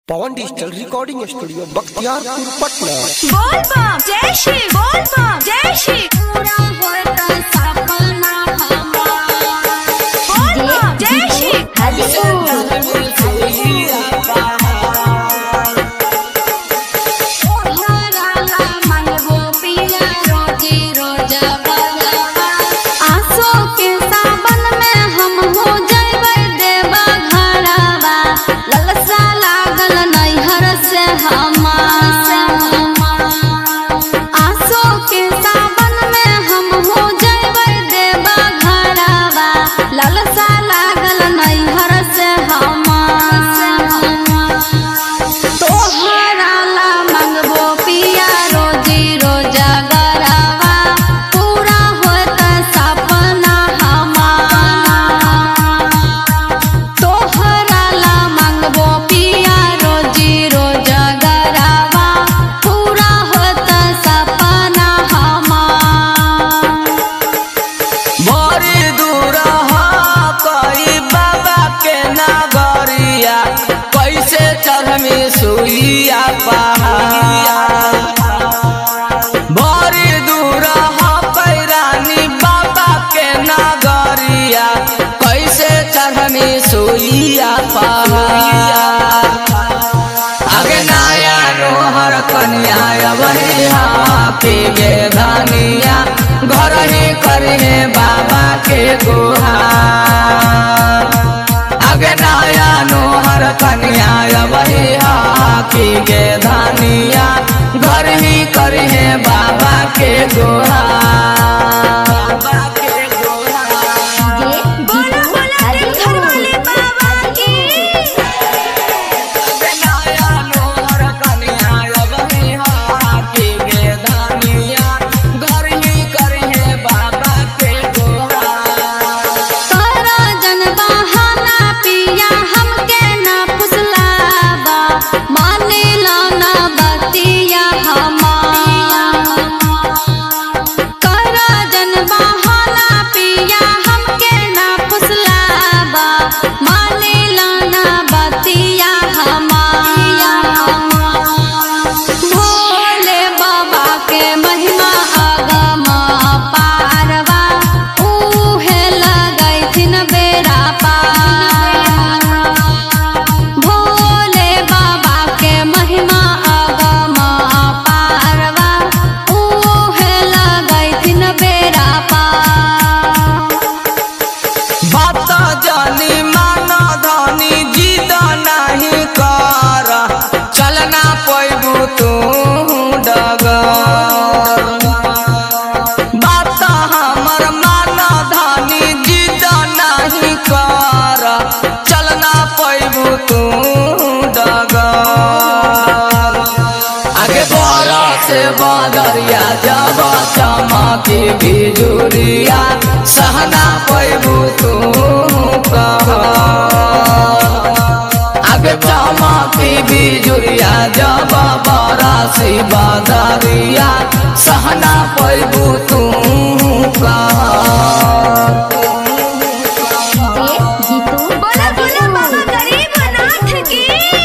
पवन digital recording studio Bakhtiyarpur Patna बोल बम जय श्री बोल बम जय श्री पूरा होता सपना हमारा बोल बम जय श्री ओढ़ाला मंगबो पिया रोजी रोजा बलवा आंसू के सावन में हम हो जइबै देवा घरवा ललसा लागल नैहर से हमार आंसू के सावन में हम हो जइबै देवा घरवा ललसा लागल नैहर से हमार तोहरा ला मंगबो पिया रोजी रोजा गरवा पूरा होत सपना हमार तोहरा ला मंगबो पिया रोजी रोजा गरवा पूरा होत सपना हमार बड़ी दूर कई बाबा के नगरिया कैसे चढ़मी सुइया पहाड़ बड़ी दूर पैरानी बाबा के नगरिया कैसे चढ़मी सुइया पहाड़ आगे नाया रोहर कन्या बनिया पीगे धनिया घर ही करे बाबा के गुहार आगे नाया नोहर कन्या बनिया पीगे धनिया घर ही करे बाबा के गुहार बाबा के गुहार बोला बोला दिल घर वाले बाबा की तोरा जन बहाना पिया हमके ना फुसलावा माने ला ना बतिया हमार तोरा जन बहाना पिया हमके ना फुसलावा माने ला ना बतिया हमार भोले बाबा के महिमा अगम पारवा उहे लगैथिन बेरा पार भोले बाबा के महिमा अगम पारवा उहे लगैथिन बेरा पार चलना पैबू तू डगर बात हमर मान धनी जिद नहीं कर चलना पैबू तू डगर आगे बड़ा से बदरिया जब चमकी बिजुरिया सहना पैबू तू कहर आगे चमकी बिजुरिया जब बरासी बदरिया सहना पैबू तू बोला बोला बाबा गरीबनाथ की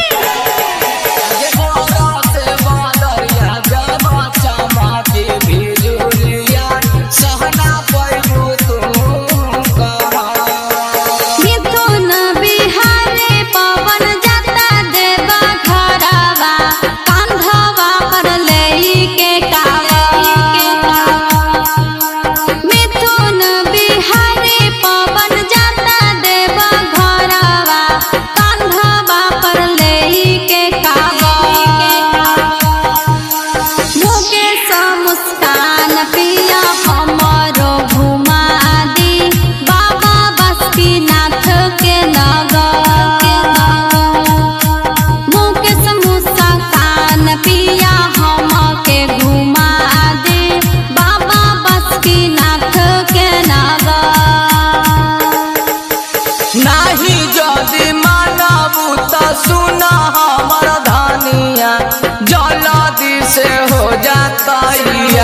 सहना पैबू तू मिथुन बिहारे पवन जाता देवा घरवा कांधवा पर लेई के कावा मिथुन बिहारे पवन जाता देवा घरवा कांधवा पर लेई के कावा मुकेश मुस्कान पिया हमरो घुमा दी बाबा बासुकीनाथ के नगर मुकेश मुस्कान पिया हमके घुमा दे बाबा बासुकीनाथ के नगर नाही जदि मानबू त सुन हमर धनिया जल्दी से हो जातैया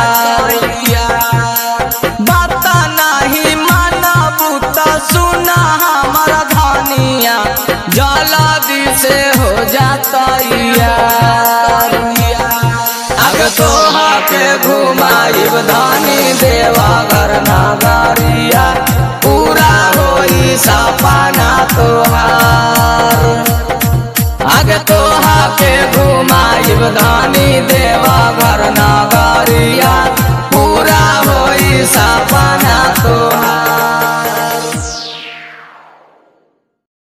बात नाही मानबू त सुन हमर धनिया जल्दी से हो जा जाता यार अग तोहा के घुमाइब धानी देवा घर नागरिया पूरा होई सपना तोहार अग तोहा के घुमाइब धानी देवा घर